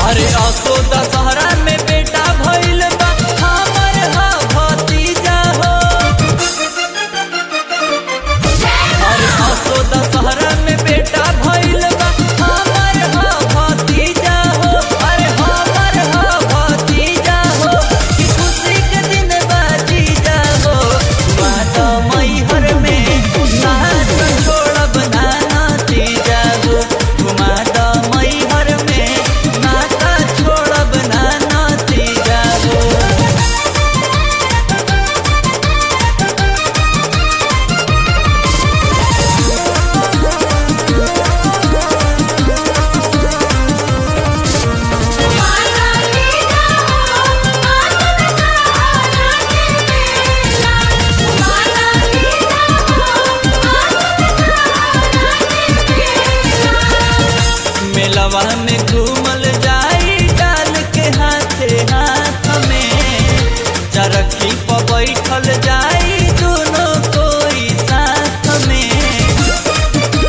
अरे असो दशहरा में बेटा भइल बा हमर हा भतीजा हो अरे असो दशहरा में बेटा भइल बा हमर हा भतीजा हो अरे हमर हा भतीजा हो कि खुशी के दिन बाजीजा हो बात मैहर में नाच छोड़ब ना नतीजा हो घुमा द मैहर में नाता छोड़ब ना नतीजा हो माता पिता हो आसन सहारा के मेला माता पिता हो आसन सहारा के मेला मेलवा में घूमल जाई डाल के हाथे हाथ में चरखी पर बैठल जाई दोनों कोई साथ में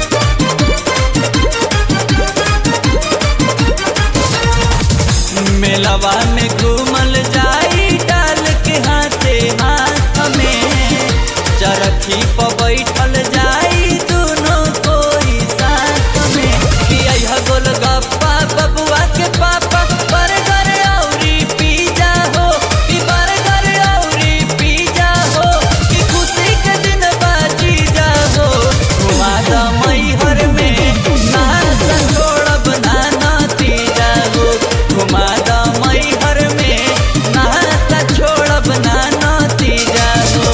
मेलवा में घूमल जाई डाल के हाथे हाथ में चरखी पर बैठल जाई दोनों कोई साथ में कि अइहा गोलगप्पा बबुआ के पापा बर्गर औरी पिज्जा हो कि बर्गर औरी पिज्जा हो कि खुशी के दिन बाजी जा हो घुमा द मैहर में नाच छोड़ब ना नतीजा हो घुमा द मैहर में नाच छोड़ब ना नतीजा हो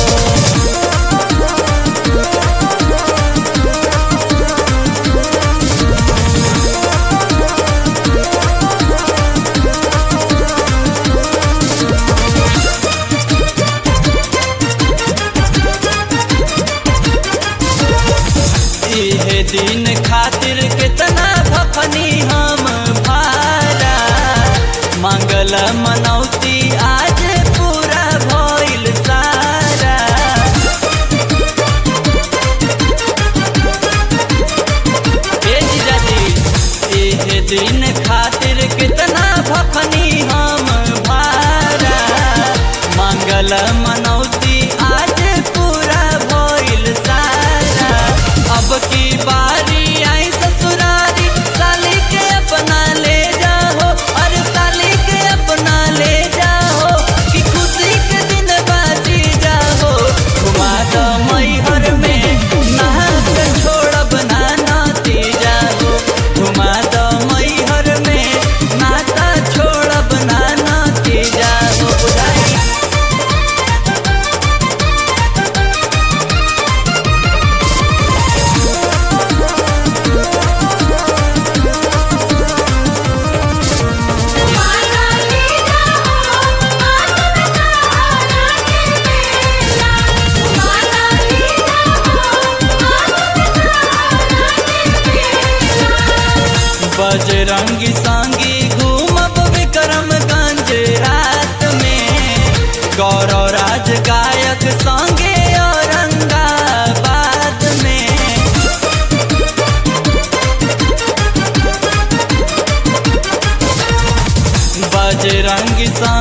इहे दिन खातिर कितना भफनी हम भारा मंगल मनौती आज पूरा भइल सारा ए जीजाजी इहे दिन खातिर कितना भफनी हम भारा मंगल मनौती आज पूरा भइल सारा अब की बारी आई ससुरारी साली के अपना ले जाओ अरे साली के अपना ले जाओ कि खुशी के दिन बाजी जाओ घुमा दो मैहर में नाच छोड़ब ना नाती जाओ घुमा दो मैहर में नाता छोड़ब ना नाती जाओ बुझाई माता पिता हो आसन सहारा के मेला माता पिता हो आसन सहारा के मेला बजरंगी सांगी घूमब विक्रमगंज रात में गौरव राज गायक संगे औरंगाबाद में बजरंगी सांगी